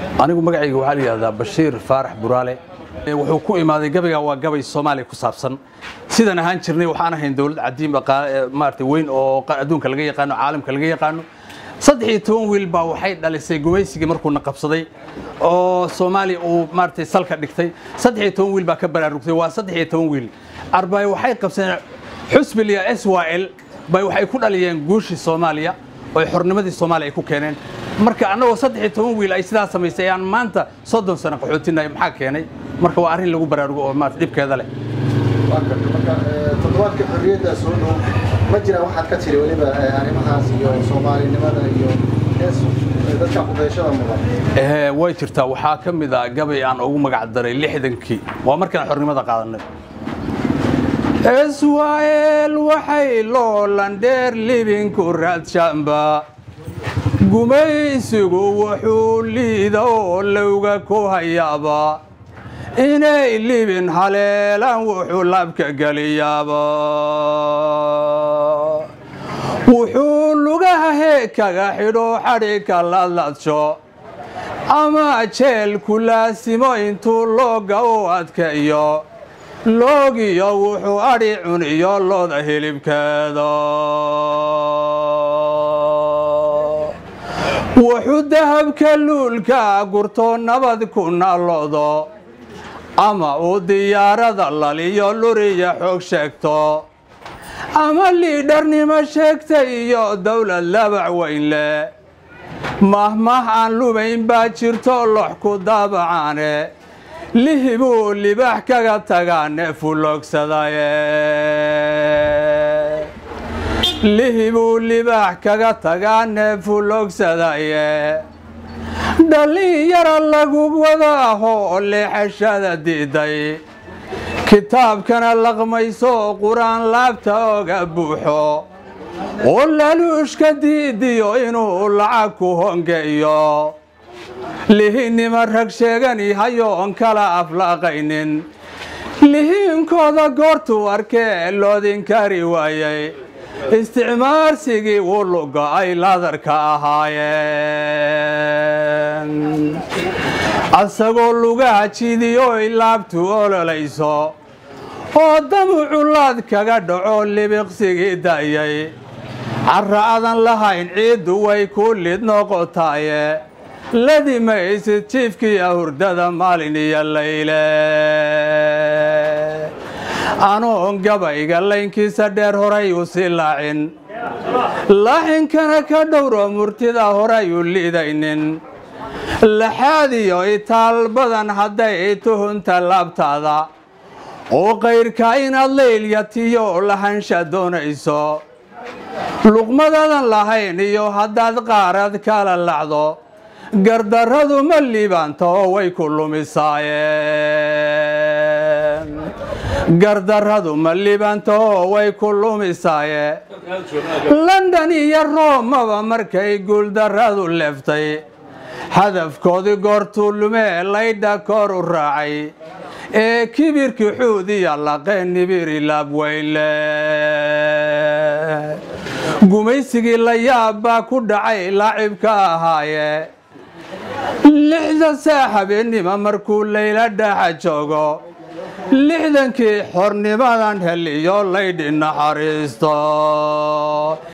anigu magacayga waxaa la yidhahdaa bashiir faarax buraale wuxuu ku imaaday gabayga waa gabay soomaaliya ku saabsan sidaan ahaan jirnay waxaan ahayn dowlad cadiim maarata weyn oo adduunka laga yaqaano caalamka laga yaqaano saddex iyo toban wiil baa waxay dhalisay gumaysigii markuuna qabsaday oo soomaaliya uu maaratay salka dhigtay saddex iyo toban wiil baa ka baraarugtay waa saddex iyo toban wiil arbay waxay qabsadeen xusbiliya s y l bay waxay ku dhaliyeen guushii soomaaliya oo xornimadii soomaaliya ay ku keeneen marka annagoo saddex iyo toban wiil ay sidaa samaysay ayaan maanta soddon sano qaxootinay maxaa keenay marka waa arrin lagu baraarugo oo maarata dhibkeeda leh toddobaadka xorriyadda soo dhow ma jira waxaad ka tiri weliba arrimahaas iyo soomaalinimada iyo dadka kudayashada mudan way jirtaa waxaa ka mid ah gabay aan ugu magac daray lixdankii waa markaan xornimada qaadanay israel waxay loolandheer libinku raadshaanba gumaysigu wuxuu liida oo lowga ku hayaaba inay libin haleelaan wuxuu laabka geliyaaba wuxuu lugaha heekaga xidho xadhigka ladladsho ama jeelku laasimo intuu looga u adkeeyo loogiyo wuxuu adhi cuniyo looda hilibkeeda wuxuu dahabka luulka gurto nabad ku naaloodo ama uu diyaarada laliyo luriya xoog sheegto ama liidharnimo sheegta iyo dowlad labac weyn leh mahmah aan lumayn baa jirto lox ku daabacaane lihibuu libaax kaga tagaa neefuloogsadaye lihibuu libaax kaga tagaa neefuloogsadaye dhallinyara lagu wada ahoo leexashada diiday kitaabkana laqmayso qur-aan laabta oga buuxo oo laluushka diidiyo inuu lacag ku hongeeyo lihinnima rag sheegani hayoon kala aflaaqaynin lihiinkooda goortuu arkee loodinkari waayey isticmaarsigii wuluga ay ladarka ahaayeen asagoo lugaha jidiyoy laabtu ololayso oo damucu laad kaga dhaco libiqsigii da'yay carra adan lahayn ciiddu way ku lid noqotaaye ladimaysid jiifkiiya hurdada maalin iyo layle anoon gabayga laynkiisa dheer horay u sii laacin laaxinkana ka dhowro murtida horay u liidaynin laxaadiyo itaal badan hadday tuhunta laabtaada oo qayrka inaad laylyatiyo lahansha doonayso luqmadadan lahayn iyo haddaad qaarad kala lacdo gardarradu ma liibaanta oo way ku lumisaayeen gardarradu ma liibaanta oo way ku lumisaaye london iyo roomaba markay guuldarradu leeftay hadafkoodii goortuu lumee laydha koor u raacay ee kibirkii xuudiya laqeen nibiri laabweyle gumaysigii la yaab baa ku dhacay laacibka ahaaye lixda saa habeennima markuu layla dhaaxa joogo lixdankii xornimadan heliyo laydhi naxariisto